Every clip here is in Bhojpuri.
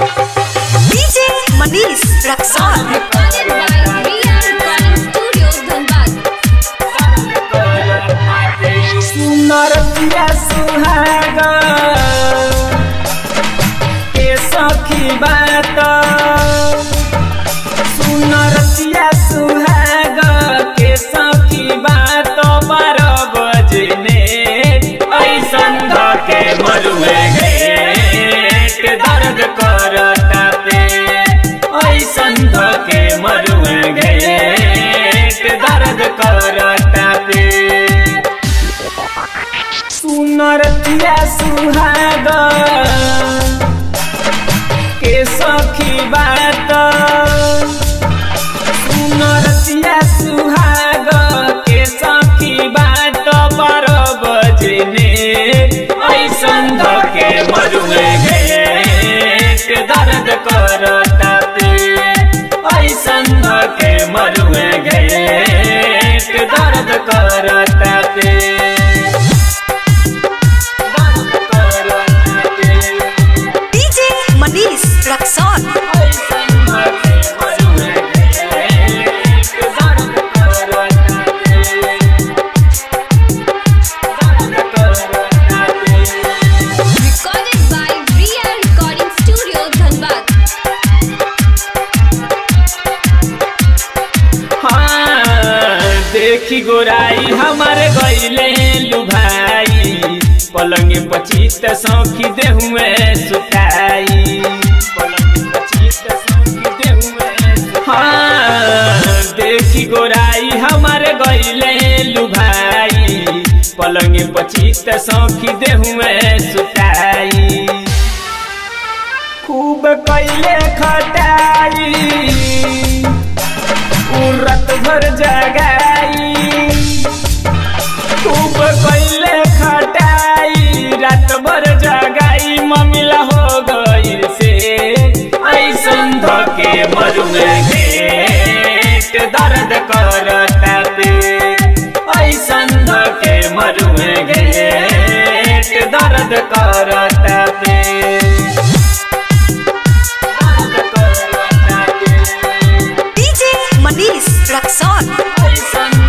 DJ Manish Raksol. Recorded by Ria Recording Studio, Dhanbad. सुनरतिया सुहाग के सखी बात सुनरतिया सुहाग के सखी बात बारह बजने ऐसन धके मरुए घेट दर्द करता पे ऐसन धके मरुए घेट दर्द करता पे सुनरतिया सुहाग के सखी बात सुनरतिया सुहाग के सखी बात बारह बजने ऐसन धके मरुए घेट दर्द करता पे ऐसन धके मरुए घेट दर्द करता पे DJ Manish Raksol. Recorded by Ria Recording Studio, Dhanbad. देखी गोराई हमारे गईले लुभाई पलंग पचीत सौखी देहुए सुताई पलंग पचीत सौखी देहुए हाँ देखी गोराई हमारे गईले लुभाई पलंग पचीत सौखी देहुए सुताई खूब कैले खटाई उरत भर जगाई खूब कैले खटाई रात भर जगाई ममिला हो गई से ऐसन धके मरुए घेट दर्द करता पे ऐसन धके मरुए घेट दर्द करता पे दर्द करता पे DJ Manish Raksol.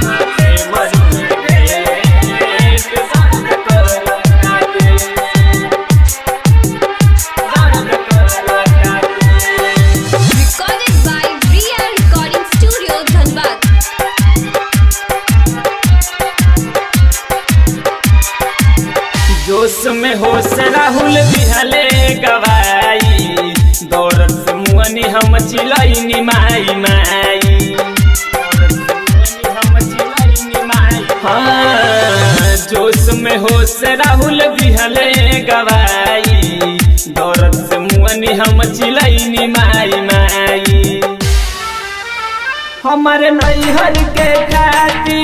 Recorded by Ria Recording Studio, Dhanbad. जोश में होश राहुल बिहले गवाई दौड़त से मुअनी हम चिलैनी माई माई दौड़त से मुअनी हम चिलैनी माई। हाँ, जोश में होश राहुल बिहले गवाई दौड़त से मुअनी हम चिलैनी माई माई हमारे नैहर के खाती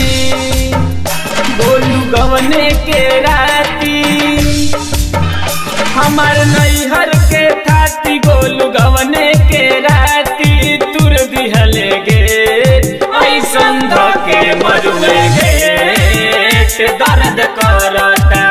बोलू गवने के राती हमार नैहर के थाती गोलू गवने के राती तुर दिहले गे ऐसन धके मरुए गे दर्द करता